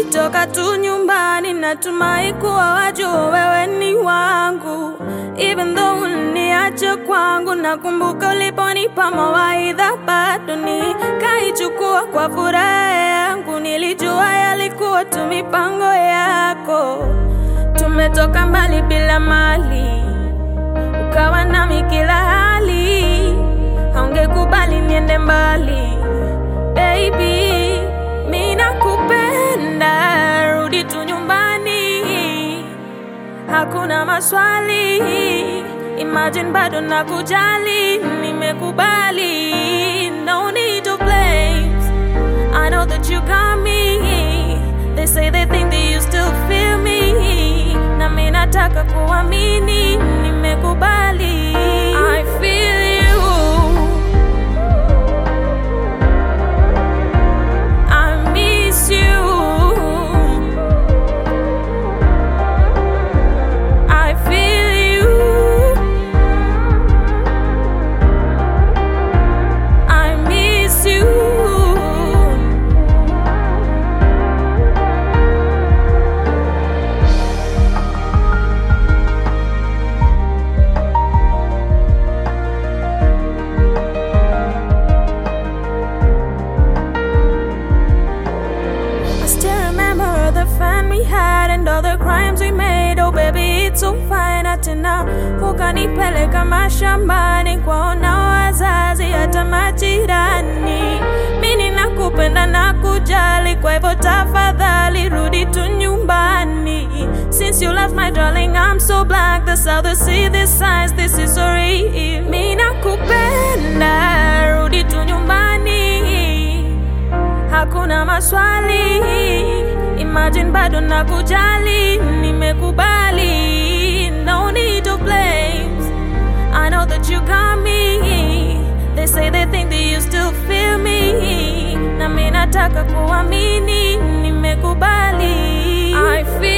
Ukitoka tu nyumbani, natumai kuwa wajua wewe ni wangu. Even though uliniacha kwangu, nakumbuka uliponipa mawaidha, bado nikaichukua kwa furaha yangu. Nilijua yalikuwa tu mipango yako. Tumetoka mbali bila mali, ukawa nami kila hali, haungekubali niende mbali baby, mi nakupenda, rudi tu nyumbani, hakuna maswali. Imagine bado nakujali, nimekubali, no need to blame. I know that you got me. They say they think that you still feel me. Na mi nataka kuamini, nimekubali. I feel you. I miss you. I feel you. I miss you. I still remember the fun we had and all the crimes we made. Oh baby, it's so fine hata na ukanipeleka mashambani kwaona wazazi hata majirani. Mimi nakupenda na kujali, kwa hivyo tafadhali rudi tu nyumbani. Since you left my darling, I'm so black. That's how they see this signs. This is so real. Mimi nakupenda, rudi tu nyumbani hakuna maswali. Imagine bado nakujali, nimekubali, no need to blame. I know that you got me. They say they think that you still feel me. Na mi nataka kuamini, nimekubali. I feel